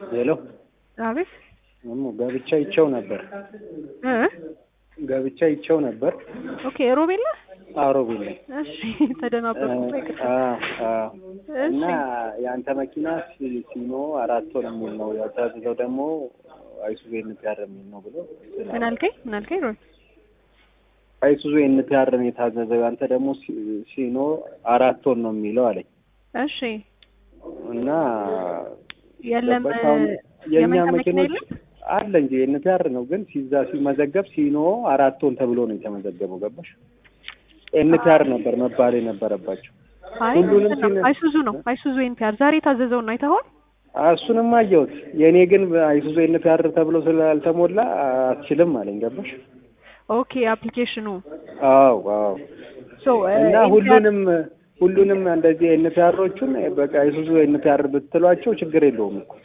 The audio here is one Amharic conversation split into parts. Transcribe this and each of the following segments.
ሄሎ አቤት እሙ ገብቻ ይቸው ነበር እ ገብቻ ይቸው ነበር ኦኬ ሮቤል ነህ? አሮቢል ላይ እሺ ተደናበርኩ። ይቅርታ። እና እሺ የአንተ መኪና ሲ- ሲኖ አራት ወር የሚል ነው ያታዘዘው ደግሞ አይሱዙ ኤንፒአር የሚል ነው ብሎ ምን አልከኝ? ምን አልከኝ? ሮቤል አይሱዙ ኤንፒአር ነው የታዘዘው ያንተ ደግሞ ሲ- ሲኖ አራት ወር ነው የሚለው አለኝ እሺ እና የለም ገባሽ? አሁን የእኛ የመንታ መኪና መኪኖች የለም? አለ እንጂ ኤንፒአር ነው ግን ሲዛ ሲመዘገብ ሲኖ አራት ቶን ተብሎ ነው የተመዘገበው። ገባሽ? ኤንፒአር ነበር መባል የነበረባቸው። አይ ሁሉንም እንትን ነው ሲነ- አይሱዙ ነው አይሱዙ ኤንፒአር ዛሬ የታዘዘውን አይተኸዋል? እሱንም አየሁት። የእኔ ግን አይሱዙ ኤንፒአር ተብሎ ስላልተሞላ አትችልም አለኝ። ገባሽ? ኦኬ አፕሊኬሽኑ አዎ አዎ። ሶ እና ሁሉንም ሁሉንም እንደዚህ ኤንፒአሮቹን በቃ አይሱዙ ኤንፒአር ብትሏቸው ችግር የለውም እኮ።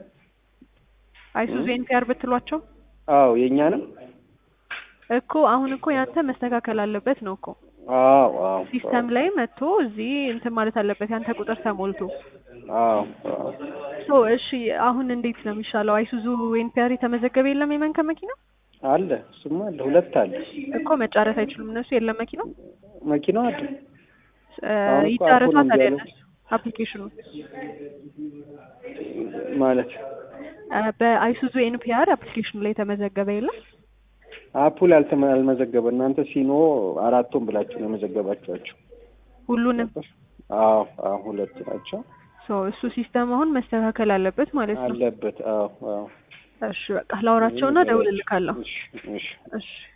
አይሱዙ ኤንፒአር ብትሏቸው አዎ የእኛንም እኮ አሁን እኮ ያንተ መስተካከል አለበት ነው እኮ አዎ አዎ ሲስተም ላይ መጥቶ እዚህ እንትን ማለት አለበት ያንተ ቁጥር ተሞልቶ አዎ አዎ ሶ እሺ አሁን እንዴት ነው የሚሻለው? አይሱዙ ኤንፒአር የተመዘገበ የለም የመንከ መኪና አለ እሱማ አለ ሁለት አለ እኮ መጫረት አይችሉም እነሱ የለም መኪናው መኪናው አለ እ አሁን እኮ ይጫረቷ አፑን ታዲያ እንዲያሉ- እነሱ አፕሊኬሽኑ ማለት እ በአይሱዙ ኤንፒአር አፕሊኬሽኑ ላይ የተመዘገበ የለም አፑል አልተመ- አልመዘገበ እናንተ ሲኖ አራቱን ብላችሁ ነው የመዘገባችኋቸው። ሁሉንም አዎ አዎ ሁለት ናቸው ሶ እሱ ሲስተም አሁን መስተካከል አለበት ማለት ነው። አለበት። አዎ አዎ እሺ በቃ ላውራቸውና ደውልልካለሁ። እሺ እሺ እሺ